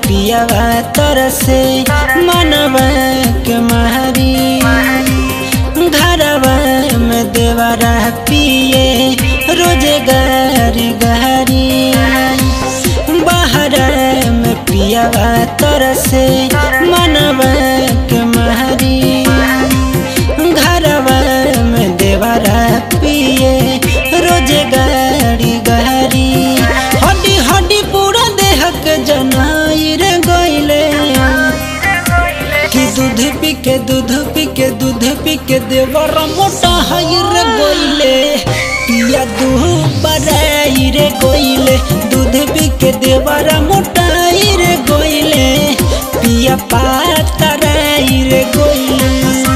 पियावा तरसे मनवा के मारी घरवा में देवरा पिए रोजगार गहरी बाहर में पियावा तरसे मनवा के मारी घरवा में देवरा पिए रोजगार गहरी हड्डी हड्डी पूरा देह के जनाई रे गइले कि दूध पी के दूध पी के दूध पी के देवर मोटा हई रे गोइले पिया दूह बराई रे गोइले दूध पी के देवर मोटा हई रे गोइले पिया पातराई रे गोइले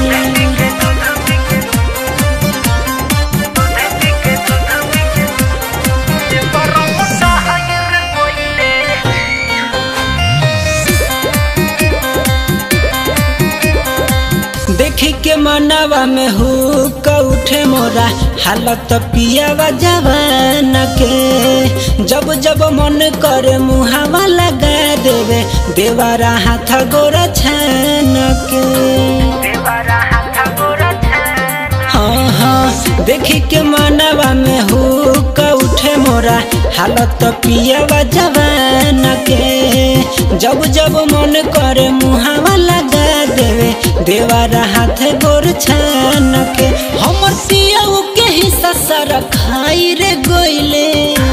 देखी के मनवा में हो उठे मोरा हालत पियावा जवान के जब जब मन करे मुहावा लगा देवे देवारा हाथ गोरा छान के हाँ हाँ देखी के मनवा में हो उठे मोरा हालत पियावा जवान के जब जब मन करे मुहावा लगा देवे देवारा हाथ गोर छान के हमर पियाऊ के हिस्सा सारा खाई रे गोइले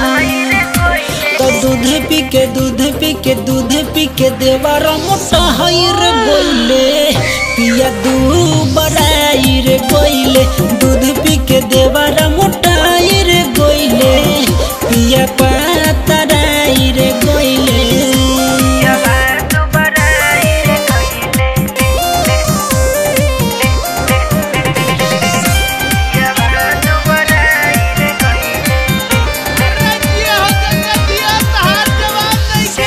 तो दूध पी के दूध पी के दूध पी के देवारा मोटा हई रे गोइले पिया दू बड़ाई रे गोइले दूध पी के देवारा मोटा हई रे गोइले पिया पातराई रे गोइले रंजिया हो जगतिया तहार जवाब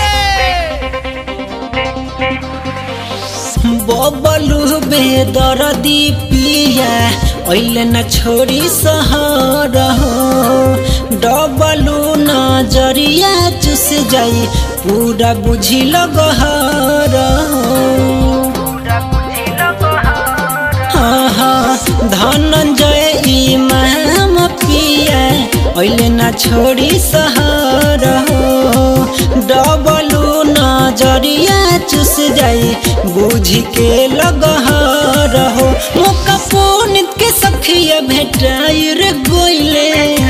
नइखे बबलू बेदरदी पिया ओइले न छोड़ी सहर हो डबलू नजरिया चुस जाई पूरा बुझी लगहर हाँ हाँ धनंजय इमाम पिया ओइले न छोड़ी सहर हो डबलू नजरिया चुस जाई बुझ के लगहर हो मुका पुनित के सखिया भेटाई रे गोइले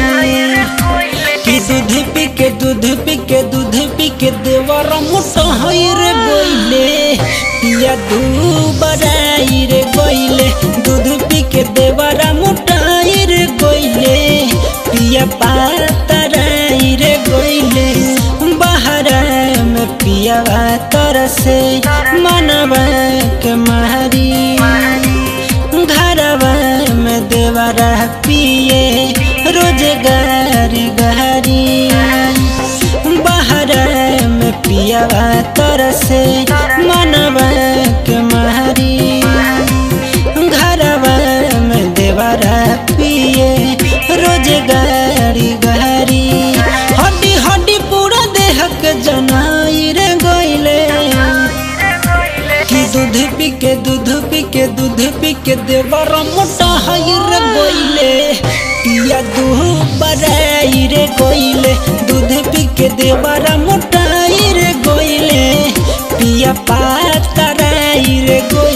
कि दूध पी के दूध पी के दूध पी के देवर मोटा हई रे गोइले पिया दू बराई रे गोइले दूध पी के देवर मोटा हई रे गोइले पिया पातराई रे गोइले बाहर में पिया तरसे मनवा के मारी घरवा में देवरा पिए रोजगार गहरी बाहर में पियावा तरसे मनवा के मारी घरवा में देवरा पिए रोजगार गहरी हड्डी हड्डी पूरा देह के जनाई रे गइले कि दूध पी के दूध पी के दूध पी के देवर मोटा हई रे गोइले पिया दूह बराई रे गोइले दूध पी के देवर मोटा हई रे गोइले पिया पातराई रे गोइले